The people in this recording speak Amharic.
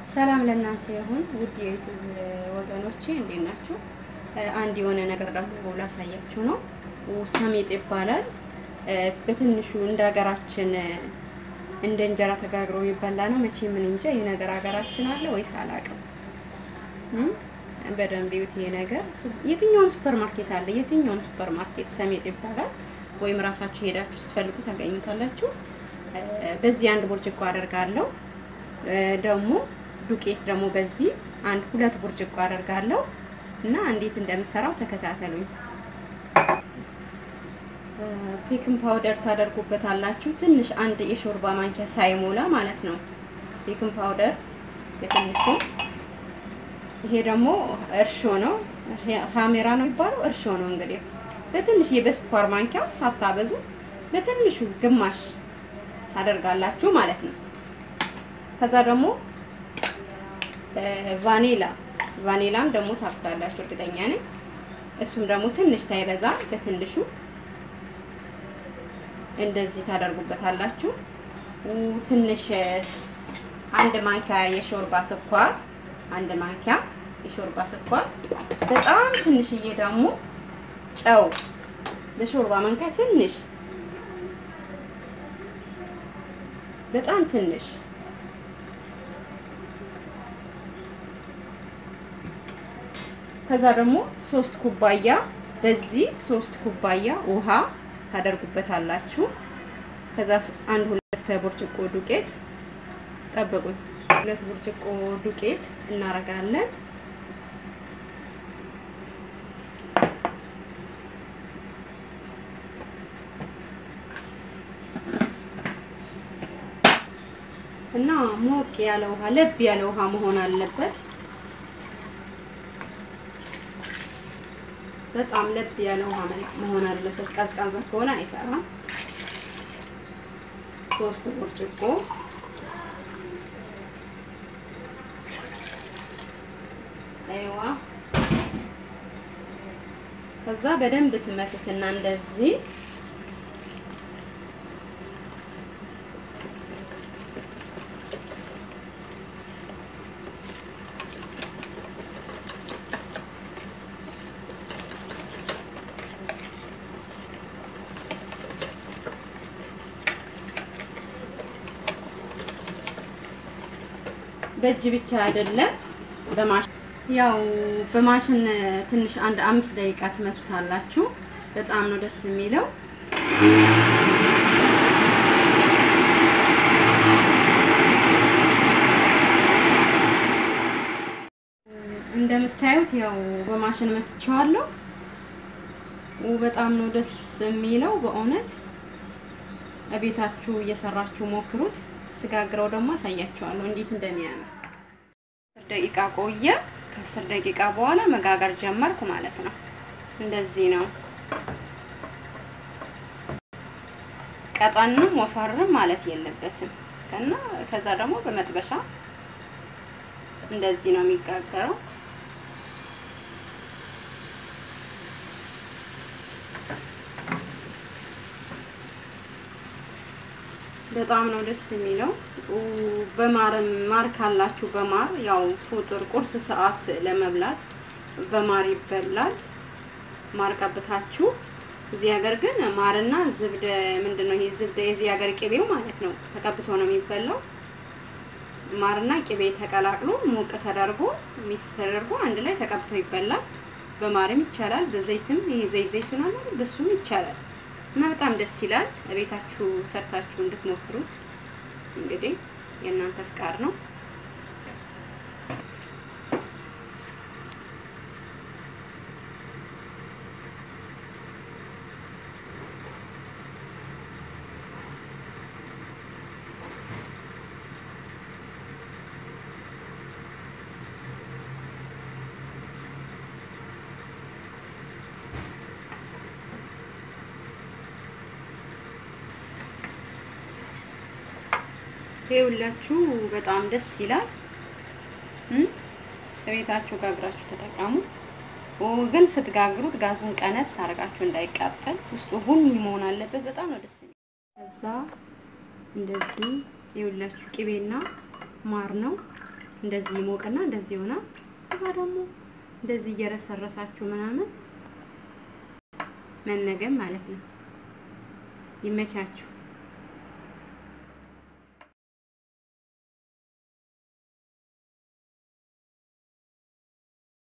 ሰላም ለእናንተ ይሁን ውድ የዩቱብ ወገኖቼ እንዴት ናችሁ? አንድ የሆነ ነገር ደግሞ ላሳያችሁ ነው። ሰሜጥ ይባላል። በትንሹ እንደ ሀገራችን እንደ እንጀራ ተጋግሮ ይበላ ነው። መቼ ምን እንጃ ይህ ነገር ሀገራችን አለ ወይስ አላውቅም። በደንብ ይዩት። ይሄ ነገር የትኛውም ሱፐር ማርኬት አለ። የትኛውም ሱፐር ማርኬት ሰሜጥ ይባላል። ወይም ራሳችሁ ሄዳችሁ ስትፈልጉ ታገኙታላችሁ። በዚህ አንድ ብርጭቆ አደርጋለሁ። ደግሞ ዱቄት ደግሞ በዚህ አንድ ሁለት ብርጭቆ አደርጋለሁ እና እንዴት እንደምሰራው ተከታተሉኝ። ቤኪንግ ፓውደር ታደርጉበታላችሁ። ትንሽ አንድ የሾርባ ማንኪያ ሳይሞላ ማለት ነው። ቤኪንግ ፓውደር በትንሹ። ይሄ ደግሞ እርሾ ነው፣ ካሜራ ነው የሚባለው። እርሾ ነው እንግዲህ በትንሽ በስኳር ማንኪያ ሳታበዙ በትንሹ ግማሽ ታደርጋላችሁ ማለት ነው። ከዛ ደግሞ ቫኒላ ቫኒላም ደግሞ ታፍታላችሁ እርግጠኛ ነኝ። እሱም ደግሞ ትንሽ ሳይበዛ በትንሹ እንደዚህ ታደርጉበታላችሁ። ትንሽ አንድ ማንኪያ የሾርባ ስኳር አንድ ማንኪያ የሾርባ ስኳር፣ በጣም ትንሽዬ ደግሞ ጨው በሾርባ ማንኪያ ትንሽ በጣም ትንሽ ከዛ ደግሞ ሶስት ኩባያ በዚህ ሶስት ኩባያ ውሃ ታደርጉበታላችሁ። ከዛ አንድ ሁለት ብርጭቆ ዱቄት ጠብቁኝ፣ ሁለት ብርጭቆ ዱቄት እናረጋለን። እና ሞቅ ያለ ውሃ ለብ ያለ ውሃ መሆን አለበት። በጣም ለብ ያለ ውሃ መሆን አለበት። ቀዝቃዛ ከሆነ አይሰራም። ሶስት ብርጭቆ አይዋ። ከዛ በደንብ ትመቱትና እንደዚህ በእጅ ብቻ አይደለም፣ በማሽን ያው በማሽን ትንሽ አንድ አምስት ደቂቃ ትመቱታላችሁ። በጣም ነው ደስ የሚለው። እንደምታዩት ያው በማሽን መትቼዋለሁ። በጣም ነው ደስ የሚለው በእውነት እቤታችሁ እየሰራችሁ ሞክሩት። ስጋግረው ደግሞ አሳያችኋለሁ እንዴት እንደሚያምር። አስር ደቂቃ ቆየ። ከአስር ደቂቃ በኋላ መጋገር ጀመርኩ ማለት ነው። እንደዚህ ነው። ቀጠንም ወፈርም ማለት የለበትም እና ከዛ ደግሞ በመጥበሻ እንደዚህ ነው የሚጋገረው። በጣም ነው ደስ የሚለው። በማርም ማር ካላችሁ በማር ያው ፉጥር ቁርስ ሰዓት ለመብላት በማር ይበላል። ማር ቀብታችሁ እዚህ ሀገር ግን ማርና ዝብደ ምንድነው ይሄ ዝብደ የዚህ ሀገር ቅቤው ማለት ነው ተቀብቶ ነው የሚበላው። ማርና ቅቤ ተቀላቅሎ ሞቅ ተደርጎ ሚክስ ተደርጎ አንድ ላይ ተቀብቶ ይበላል። በማርም ይቻላል፣ በዘይትም ይሄ ዘይት ዘይቱን አለ በሱም ይቻላል። እና በጣም ደስ ይላል። ቤታችሁ ሰርታችሁ እንድትሞክሩት እንግዲህ የእናንተ ፍቃድ ነው። ይኸውላችሁ በጣም ደስ ይላል። በቤታችሁ ጋግራችሁ ተጠቀሙ። ግን ስትጋግሩት ጋዙን ቀነስ አድርጋችሁ እንዳይቃጠል ውስጡ ቡኒ መሆን አለበት። በጣም ነው ደስ የሚል። ከዛ እንደዚህ ይኸውላችሁ ቅቤና ማር ነው እንደዚህ ይሞቅና እንደዚህ ይሆናል። ከዛ ደግሞ እንደዚህ እየረሰረሳችሁ ምናምን መመገብ ማለት ነው። ይመቻችሁ።